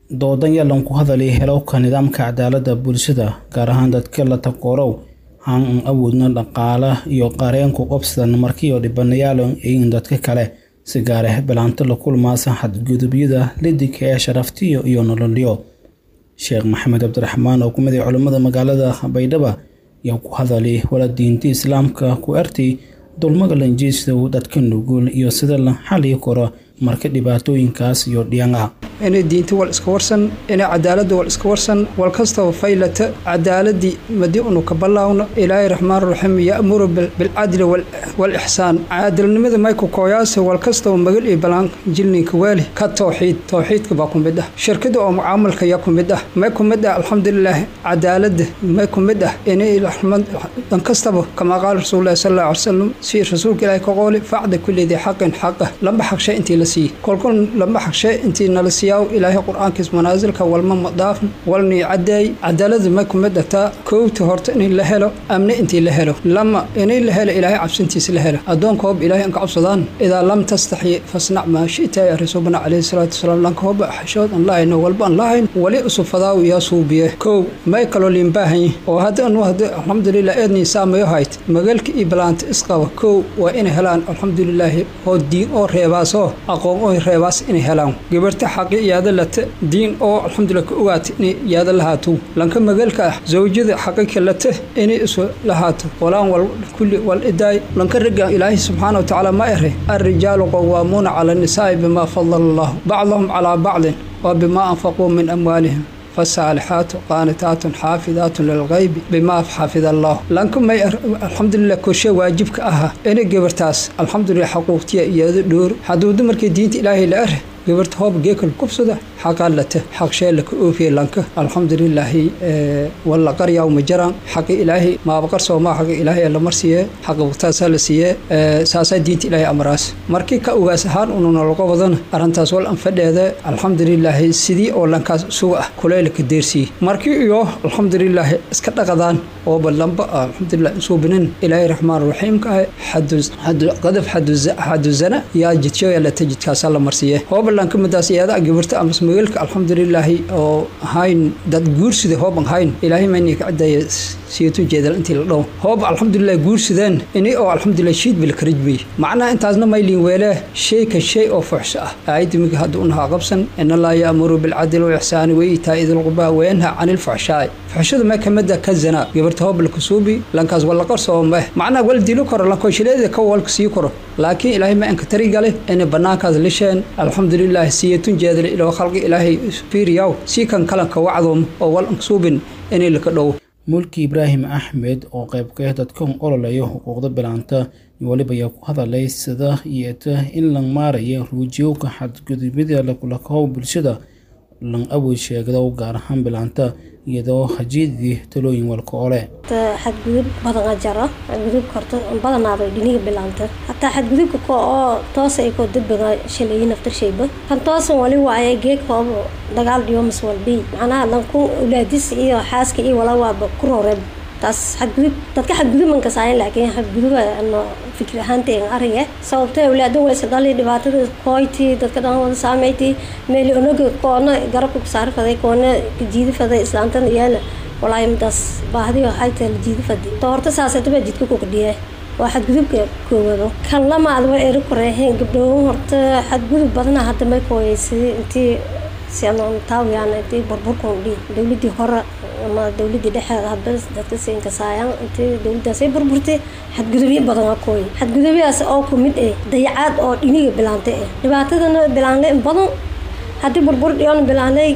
doodan yalan ku hadalay helowka nidaamka cadaaladda bulshada gaar ahaan dadka la takoorow haan an awoodna dhaqaala iyo qareenku qobsadan markiioo dhibanayaal eyin dadka kale si gaareh bilaanto la kulmaasa xadgudubyada lidika ee sharaftiyo iyo nololyo sheekh maxamed cabdiraxmaan oo kumid ah culimmada magaalada baydhaba ayaa ku hadalay wala diinta islaamka ku ertay dulmaga lanjiisow dadka nugul iyo sida la xali karo marka dhibaatooyinkaas iyo dhiyanga inay diinta wal iska warsan inay cadaaladda wal iska warsan wal kastaba faylata cadaaladii madi unu ka ballaawno ilaahay raxmaan raxiim ya'muru bilcadli walixsaan caadilnimada mayku kooyaase wal kastaba magal iyo balaan jilninka weeli ka towxiid towxiidka baa ku mid ah shirkada oo mucaamalka yaa ku mid ah may ku mid ah alxamdulilaah cadaaladda may ku mid ah inay dhan kastaba kamaa qaala rasuulullahi sal allahu alay wasalam si rasuulka ilaahay ka qooli facda kulli xaqin xaqa lamba xagshe intii la siiyey kolkol lamba xagshe intii nala siiyaw ilaahay qur-aankiis manaasilka walma madaafn walnii cadeey cadaalada may ku mid ahtaa koowta horta in la helo amne intii la helo lama inay la helo ilaahay cabsantiis la helo addoonka hoob ilaahay anka cabsadaan idaa lam tastaxyi fasnac maa shita ya rasuulbana calayhi salaatu wasalaam lanka hooba xishood aan lahayno walba aan lahayn wali usufadaaw yaa suubiye kow may kaloo liinbaahanyi oo hadda anu hadda alxamdulilah eednii saamayo hayt magaalka iyo balaanta isqaba kow waa inay helaan alxamdulilaahi oo diin oo reebaasoo aqoon oo reebaas inay helaan gabarta xaqi iyaada lata diin oo alxamdulilah ka ogaata inay iyaada lahaato lanka magaalka ah zawjada xaqika lata inay isu lahaato walaan wal kulli wal idaay lanka ragga ilaahi subxaana wa tacaala ma ere alrijaalu qawaamuuna cala annisaa'i bimaa fadala allahu bacdahum calaa bacdin wa bimaa anfaquu min amwaalihim fasaalixaatu qaanitaatun xaafidaatun lilgaybi bimaa xafida allah lanka may alxamdulilah korshe waajibka aha inay gabartaas alxamdulilah xaquuqtiya iyada dhoor hadduu dumarkii diinta ilaahay la ere gabarta hoob geekal kubsada xaqaa lata xaq sheela ka oofiye lanka alxamdulilaahi walla qaryaw ma jaraan xaqi ilaahay maabaqar soomaa xaqi ilaahay la marsiiye xaqa waqtaasaa la siiye saasaa diinta ilaahay amraas markii ka ogaas ahaan ununa laga wadana arrintaas wal anfadheeda alxamdulilaahi sidii oo lankaas suga ah kuleyla ka deersiiye markii iyo alxamdulilaahi iska dhaqadaan oo ballanba alxamdulilah insuubinin ilaahay raxmaan raxiimka ah qadaf xaduzana yaa jidshooya lata jidkaasaa la marsiiye lanka madaas iyada gabarta amas magaalka alxamdulilaahi oo ahayn dad guursida hooban hayn ilaahay mayni ka cadaya siyatu jeedal intii la dhow hoob alxamdulilah guursideen ini oo alxamdulilah shiid bil karajbay macnaha intaasna maylin weelee shay ka shay oo fuxsho ah aayadda miga hadda unahaa qabsan in allah yaamuru bilcadli walixsaani wa iitaa idil qubaa wayanha cani lfuxshaa'i fuxshada ma kamida ka zanaa gabarta hoob la kusuubi lankaas wala qarsoomeh macnaha wal dilo karo lankoshileeda ka walka sii karo laakiin ilaahay ma anka tari gale inay banaankaas lisheen alxamdulilah siyatun jeedal iloo khalqi ilaahay fiiriyaw sii kan kalanka wacdoom oo wal ansuubin inay laka dhow mulki ibraahim axmed oo qaybka dadkan ololaya xuquuqda bilaanta weliba ayaa ku hadalay sida yeeta in la maaraya ruujiyowka xadgudubyada lakulakahow bulshada lan awood sheegdow gaar ahaan bilaanta iyadoo hajiidii talooyin walka ole xadgudub badan a jaro xadgudubka horta badanaado dhiniga bilaanta hataa xadgudubka ko oo toosa ay koo dadbaga shalayi naftarshayba kan toosan wali waaye geedkoob dagaal dhiyomas walbi macnaha lanku ulaadis iyo xaaska iyo wala waaba ku rooreen taas xadgudub dadka xadgudubanka saayan laakiin xadguduba ano fikir ahaanteega ariga sababtee awlaadan waysa dhali dhibaatada kooyti dadka dhan wada saameyti meeli onaga koona garabka kusaari faday koona jiidi faday islaantan iyaala walaahi midaas baahdi waxay tahay la jiidi fadi to horta saasataba jidka ku kadhiye waa xadgudubka koowado kan lamaad waa eri koreeheen gabdhoowan horta xadgudub badana hadda may kooyeysay intii taawiyaan intii burburkan dhi dowladii hore ama dowladii dhexeeda hadba dadka siinkasaayaan intii dowladaasay burburtay xadgudubyo badan waa kooy xadgudubyahaas oo ku mid eh dayacaad oo dhiniga bilaanta eh dhibaatadana bilaanle badan haddii burbur dhiyoon bilaanay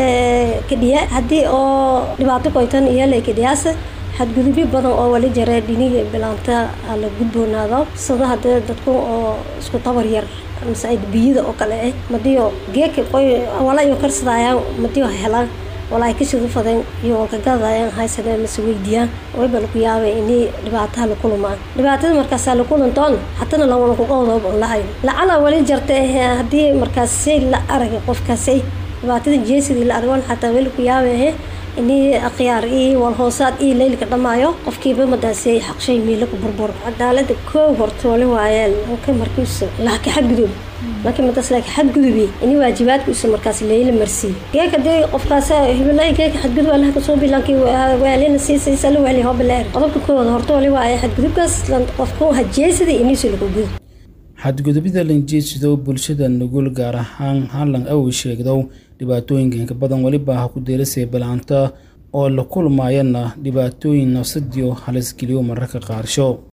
kadhiya haddii oo dhibaato koytan iyala kadhiyaasa xadgudubyo badan oo wali jare dhiniga bilaanta la gudboonaado sida hadee dadku oo isku tabar yar mise biyada oo kale ah madiyo geeka qoy wala iyo karsadayaan madiyo helaan wala ay kashidu fadeen iyo walkagadayaan haysadeen mase weydiiyaan wayba laku yaabay inay dhibaataha la kulumaan dhibaatada markaasaa la kulantoon hatana lawala kuqowdooba on lahayn lacala wali jarta haddii markaas say la aragay qofkaasay dhibaatada jeesidii la argoon xataa weli ku yaabay inii akhyaar iyo walhoosaad iyo leylka dhamaayo qofkiiba madaasay xaqshay miila ku burbur cadaalada koow horta wali waayeen anka markiisa laaka xadgudub laakiin madas laakiin xadgudubi ini waajibaadka usa markaas leeyla marsiiy geeka dee qofkaas hibilay geeka xadgudub allaha kasoo bilankii waalina siisaysa la waali hobaleer qodobka koowaad horta wali waaye xadgudubkaas qofku hajeysada iniisu lagu gudub xadgudubida lanjeedsidow bulshada nugul gaar ahaan hallan awi sheegdow dhibaatooyinka inka badan weliba ha ku deelasay balaanta oo la kulmayana dhibaatooyin nafsadiyo halisgeliyo mararka qaarsho